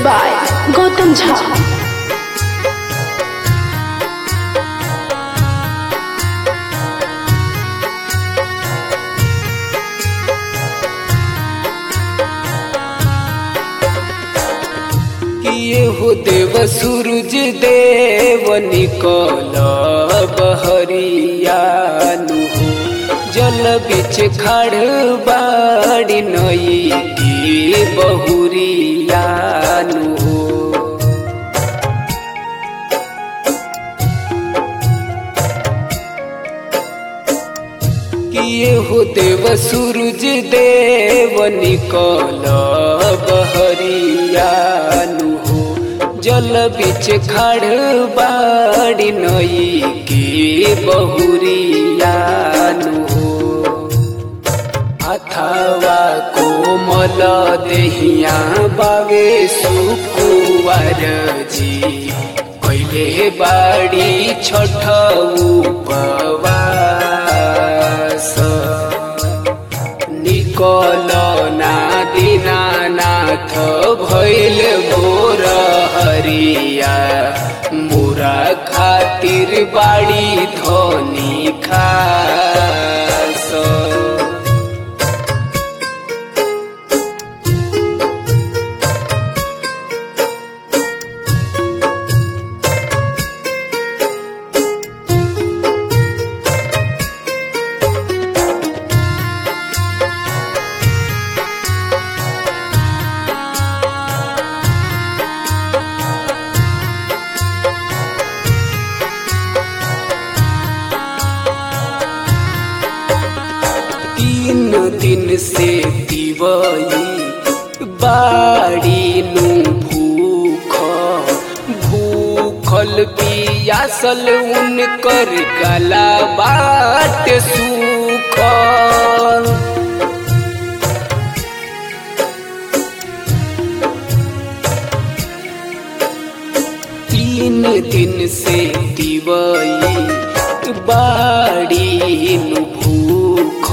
by Gautam Jha. किए हो देव सूरज देव निकल बहरियानु हो जल बिच खड़ बाड़ी नई की बहुरियानु हो किए हो देव सूरज देव निकल बहरियानु हो जल बिच खड़ बाड़ी नई की बहुरियानु हो अथवा कोमल देहिया बावे सुकुवार जी पहिले बाड़ी छठ उपवास निकल ना दीनानाथ भैल भोर हरिया मोरा खातिर बाड़ी धनी खास तीन दिन से दिवई बाड़ी नु भूख भूखल पियासल उनकर गला बाट सूखल तीन दिन से दिवई बाड़ी नु भूख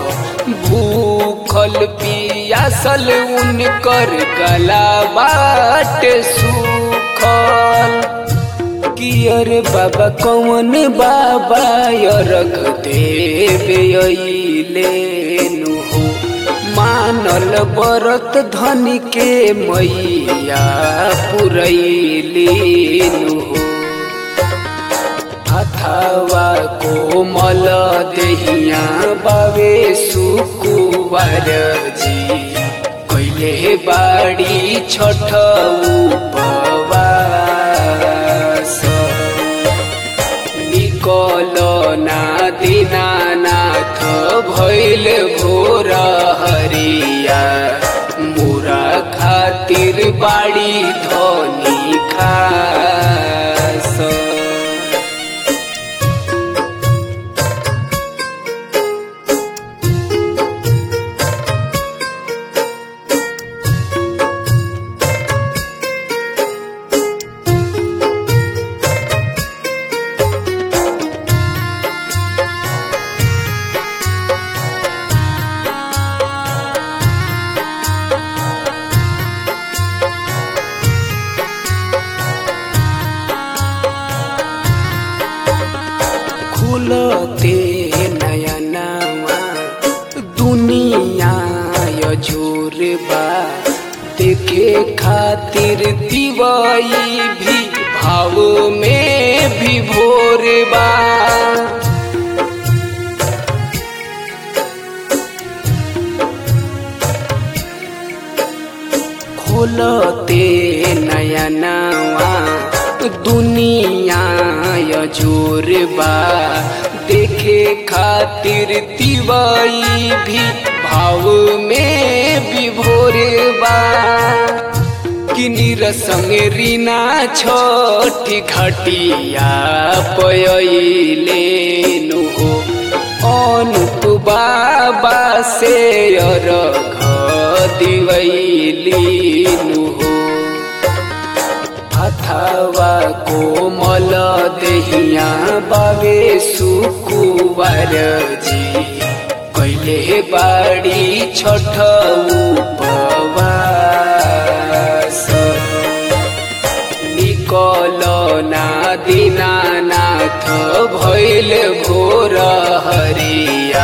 भूखल पियासल उनकर गला बाट सूखल कियर बाबा कौन बाबा रख देवे नु हो मानल बरत धन के मैया पुरैलीनु हो अथवा कोमल देहिया बावे सुकुवार जी कैले बाड़ी छठ उपवास निकल ना दीनानाथ भैल भोर हरिया मोरा खातिर बाड़ी धनी खास खुलते नयनवा दुनिया जोर बा देखे खातिर दिवाई भी भाव में भी भोर बा खोलते नयनवा दुनिया जोर बा देखे खातिर दिवाई भी भाव में भी भोर बा किनी रसंग रीना छोटी घटिया पयले नु हो अनुप बाबा से अरघ दिवैलीनु हो अथवा कोमल देहिया बावे सुकुवार जी कैले बाड़ी छठ उपवास ना दीनानाथ भैल भोर हरिया